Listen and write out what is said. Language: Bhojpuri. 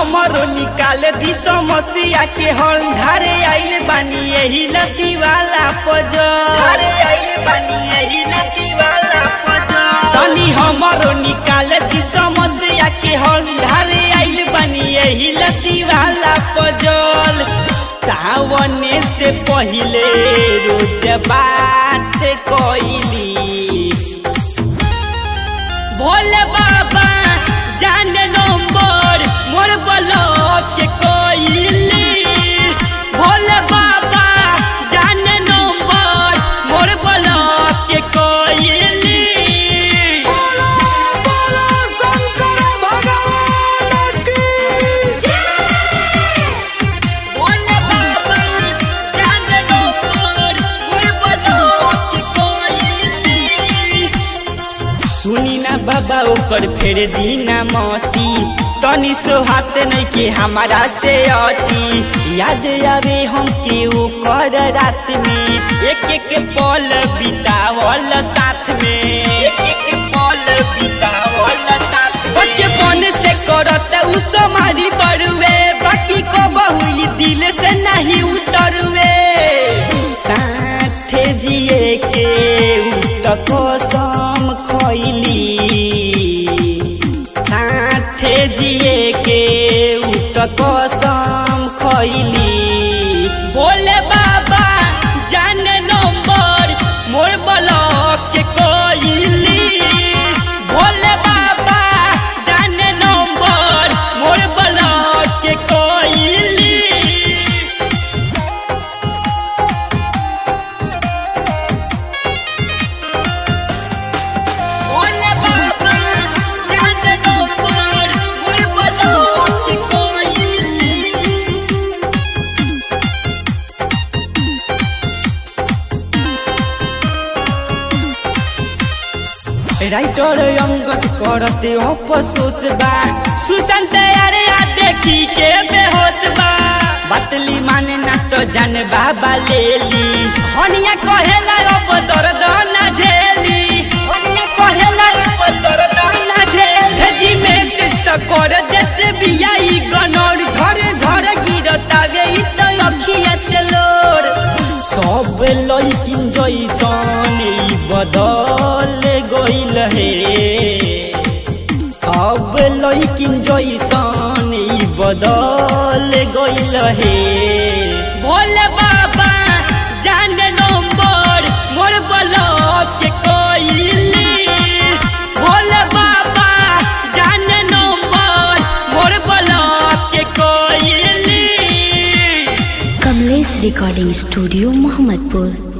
हमरो निकाल दी समस्या के हल ढारे आइल बानी यही लसी वाला पजो ढारे आइल बानी यही लसी वाला पजो तनी हमरो निकाल दी समस्या के हल ढारे आइल बानी यही लसी वाला पजल सावने से पहिले रोज बात कोइली भोले बाबा जान नंबर मोर ब्लॉक के कोइली भोले बाबा जान नंबर मोर ब्लॉक के कोइली बोलो बोलो शंकर भगवान की भोले बाबा जान नंबर मोर ब्लॉक के कोइली सुनी ना बाबा ऊपर फेर दीना मोती तनी सो हाथ नहीं के हमारा से अति याद आवे हम के ऊपर रात में एक एक पल बितावल साथ में एक एक पल बितावल साथ में बचपन से करत उ समारी बरुए बाकी को बहुली दिल से नहीं उतरुए साथे जिए के उत कसम खैली साथे जिए के उत कसम खैली बोले बाबा जाने नंबर मोर ब्लॉक के कोइली भोले बाबा जाने नंबर मोर ब्लॉक के कोइली भोले बाबा जाने नंबर मोर ब्लॉक के कोइली राइटर अंगत करते अफसोस बा सुशांत अरे आ देखी के बेहोश बा बतली माने ना तो जान बाबा ले ली हनिया कहेला अब दर्द ना झेली हनिया कहेला अब दर्द ना झेली भेजी में से कर देते बियाई गनौर झरे झरे गिरता गे इ तो अखिया से लोर सब लइकिन जैसन ई बदल गइल हे अब लइकिन जैसन ई बदल गइल हे भोले बाबा जाने नंबर मोर ब्लॉक के कोइली भोले बाबा जाने नंबर मोर ब्लॉक के कोइली कमलेश रिकॉर्डिंग स्टूडियो मोहम्मदपुर